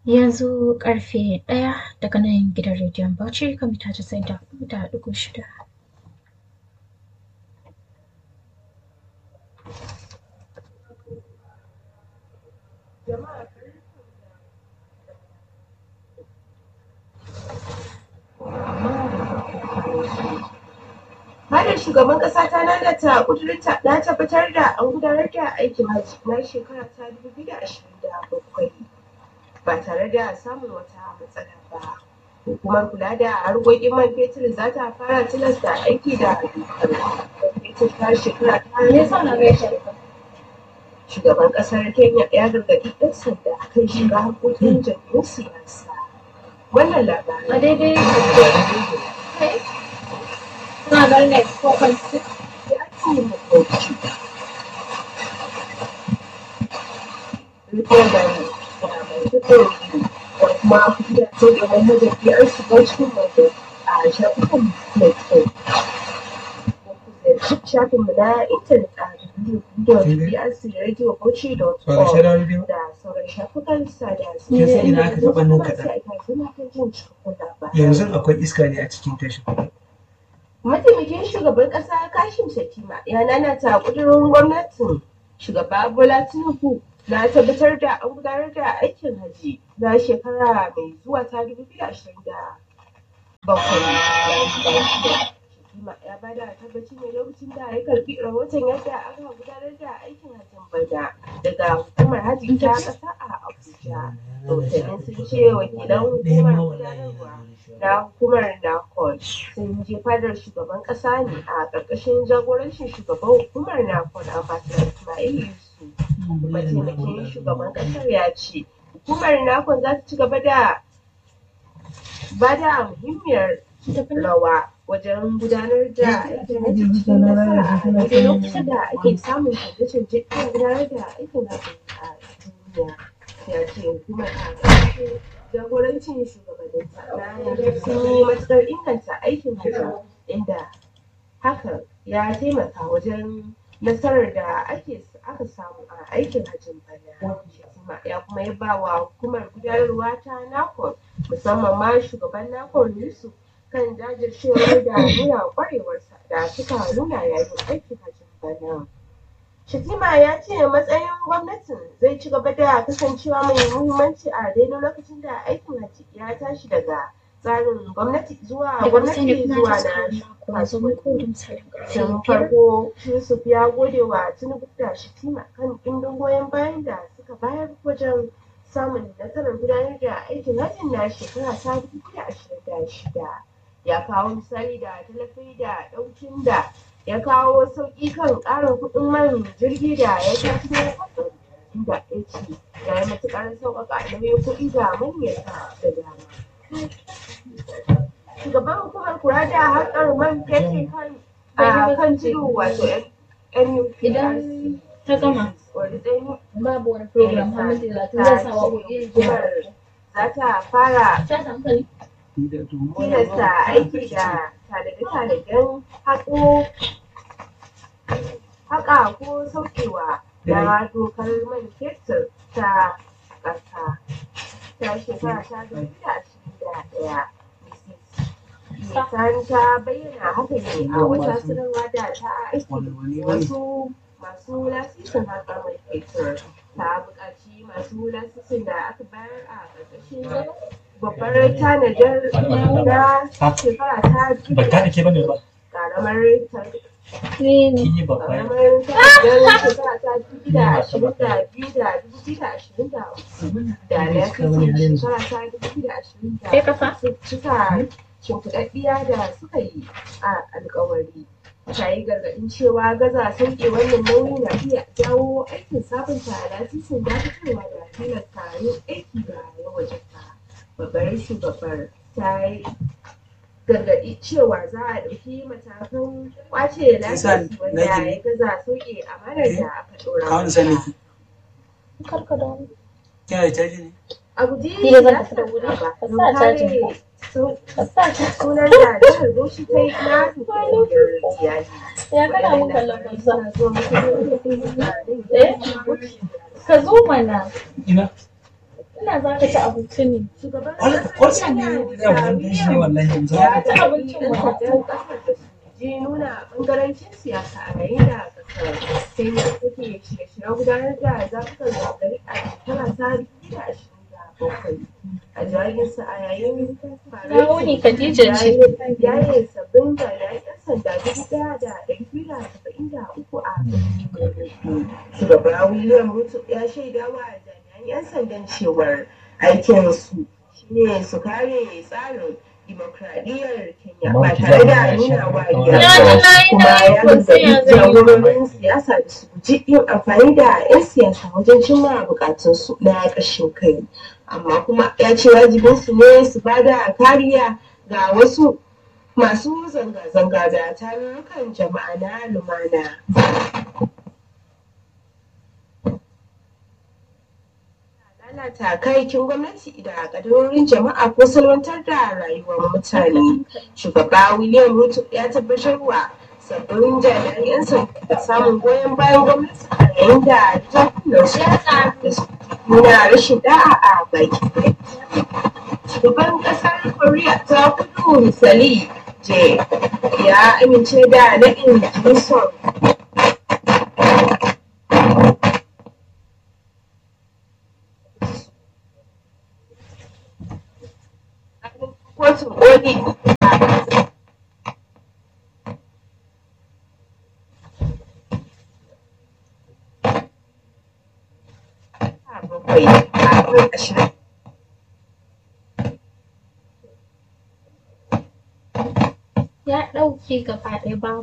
Yanzu ƙarfe ɗaya daga nan gidan rediyon Bauchi kan mita casa'in da huɗu da ɗigo shida. Fadar shugaban ƙasa ta nanata ƙudurinta na tabbatar da an gudanar da aikin hajji na shekara ta dubu biyu da ashirin da bakwai ba tare da samun wata matsala ba. Hukumar kula da harkokin man fetur za ta fara tilasta aiki da dokar man fetur ta shekara ta Shugaban ƙasar Kenya ya gargaɗi 'yan sanda kan shiga harkokin jam'iyyun siyasa. Wannan labarin A daidai Kuna ganin ne ko kwanci? ya ce makoci. Rikon da mai fito da kuma gidaje da manhajar an shiga cikin wajen a shafukan mai kyau. Shafinmu na intanet a www.brcradio.com da sauran shafukan sada Kin san ina aka taɓa nan kaɗan? sai a suna kan jin cikakkun labarai. yanzu akwai iska ne a cikin tashin Mataimakin shugaban ƙasa Kashim Shettima ya nanata ƙudurin gwamnatin shugaba Bola Tinubu na tabbatar da an gudanar da aikin hajji na shekara mai zuwa ta 2027. Shettima ya bada tabbaci ne lokacin da ya karbi rahoton yadda aka gudanar da aikin hajjin bana daga hukumar hajji ta ƙasa a Abuja. Rahotannin sun ce wakilan hukumar gudanarwa na hukumar NACON sun je fadar shugaban kasa ne a ƙarƙashin jagorancin shugaban hukumar NACON Ambassador Ismail Yusuf. Mataimakin shugaban ƙasar ya ce hukumar NACON za ta ci gaba da ba da muhimmiyar rawa wajen gudanar da aikin hajji cikin nasara a daidai lokacin da ake samun canje-canje kan gudanar da aikin hajji a duniya. Ya ce hukumar a ƙarƙashin jagorancin shugabanninta na yanzu sun yi matuƙar inganta aikin hajji inda hakan ya taimaka wajen nasarar da ake aka samu a aikin hajjin bana Shatima ya kuma yaba wa hukumar gudanarwa ta NACON musamman ma shugaban NACON Yusuf kan jajircewar da nuna ƙwarewarsa da suka nuna yayin aikin hajjin bana. Shatima ya ce matsayin gwamnatin zai ci gaba da kasancewa mai muhimmanci a daidai lokacin da aikin hajji ya tashi daga tsarin gwamnati zuwa Daga bisani gwamnati kuma zuwa ta na tsara kuma zo muku da misalin ƙarfe Tun biyar. farko Yusuf ya gode wa Tinubu da Shatima kan ɗimbin goyon bayan da suka bayar wajen samun nasarar gudanar da aikin hajjin na shekara ta dubu da ashirin da shida. Ya kawo misali da tallafi da ɗaukin da ya kawo sauƙi kan ƙarin kuɗin man jirgi da ya tafi na hatsari inda ya ce ya yi matuƙar sauƙaƙa nauyin kuɗi ga manyata da dama. Shugaban hukumar kula da harkar man fetur kan a kan tudu wato NUPRC. Idan ta gama Wani ɗan babu wani program har minti talatin zai sa waƙoƙi hukumar za ta fara Ta samu kani? tilasta aiki da tanade-tanaden haƙo haƙa ko saukewa na dokar man fetur ta ƙasa ta shekara ta dubu da ashirin da ɗaya. Nisan ta bayyana haka ne a wata sanarwa da ta aiki wasu masu lasisin haƙar man fetur ta buƙaci masu lasisin da aka bayar a ƙarƙashin babbar tanadar na shekara ta ba ta ke bane ba ƙaramar Ni ne. kin yi babba ƙaramar tanadar shekara ta dubu da ashirin da biyu da dubu biyu da ashirin da uku da lasisin shekara ta dubu biyu da ashirin da Kai kafa? su cika shimfiɗaɗɗiya da suka yi a alkawari ta yi gargaɗin cewa gaza sauke wannan nauyi na iya jawo aikin sabunta lasisin dakatarwa da tilasta yin aiki da ya wajabta babbar shugabar ta yi gargaɗi cewa za a ɗauki matakan ƙwace lasisi wanda ya gaza sauke amanar da aka ɗora kawai sani masa. ki Karka da wani. kina da caji ne a guji Ni da zan za tafi su da wuri. ba Ka don sa kare cajin ka. sau- Ka sa ta. sunan da jihar Bauchi ta yi na hukumar iyali. Ya kana mun kallon banza. Suna zuwa muku da Eh? Ka zo mana. ina Ina za ka ci abinci ne. Shugaban Kwalsa ne da wajen tashi ne wallahi yanzu. ya ci abincin ɗan waje. sandan ƙasar da su je nuna ɓangarancin siyasa a yayin da ƙasar Kenya take shirye-shiryen gudanar da zaɓukan gari a shekara ta dubu da ashirin da bakwai. A jawabinsa a yayin Na wuni Khadija ce. yayin sabbin jami'an 'yan sanda dubu ɗaya da ɗari biyu da saba'in da uku a birnin Shugaba William Ruto ya shaida wa jami'an 'yan sandan cewar aikinsu shine su kare tsarin dimokuraɗiyyar Kenya ba tare da nuna wariya Ya ba. ji na yi kuma na yi ya ko sai ya gargaɗi zai yi. jagororin siyasa da su guji yin amfani da 'yan siyasa wajen cimma bukatunsu na ƙashin kai amma kuma ya ce wajibinsu ne su ba da kariya ga wasu masu zanga-zanga da tarurrukan jama'a na lumana. lalata kayayyakin gwamnati da kadarorin jama'a ko salwantar da rayuwar mutane. Shugaba William Ruto ya tabbatar wa sabbin jami'an 'yan sanda samun goyon bayan gwamnati a yayin da jakunan su da su nuna rashin da'a a baki. Shugaban ƙasar Koriya ta kudu misali je ya amince da naɗin Kim kotun koli bakwai a kan ashirin Ya ɗauke gaba ɗaya ba